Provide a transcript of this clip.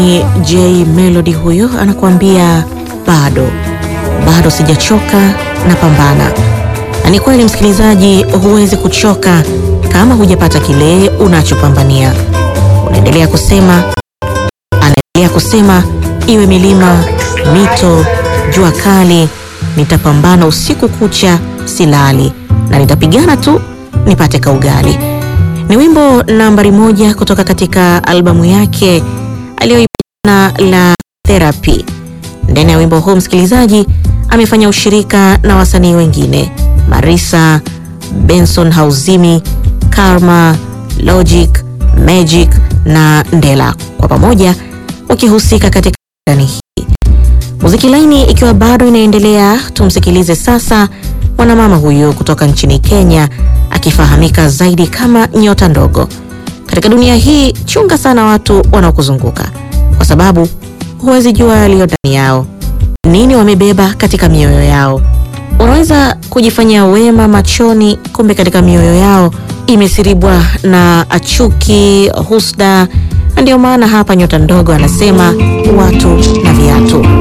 Ni J Melody huyo anakuambia bado bado sijachoka na pambana. Na ni kweli msikilizaji, huwezi kuchoka kama hujapata kile unachopambania. Unaendelea kusema, anaendelea kusema, iwe milima, mito, jua kali, nitapambana usiku kucha, silali na nitapigana tu nipate kaugali. Ni wimbo nambari moja kutoka katika albamu yake aliyoipana la Therapy. Ndani ya wimbo huu msikilizaji, amefanya ushirika na wasanii wengine Marisa, Benson Hauzimi, Karma, Logic, Magic na Ndela, kwa pamoja wakihusika katika ndani hii. Muziki laini ikiwa bado inaendelea, tumsikilize sasa mwanamama huyu kutoka nchini Kenya akifahamika zaidi kama Nyota Ndogo. Katika dunia hii, chunga sana watu wanaokuzunguka kwa sababu huwezi jua yaliyo ndani yao, nini wamebeba katika mioyo yao. Unaweza kujifanyia wema machoni, kumbe katika mioyo yao imesiribwa na chuki, husda. Na ndio maana hapa Nyota Ndogo anasema watu na viatu.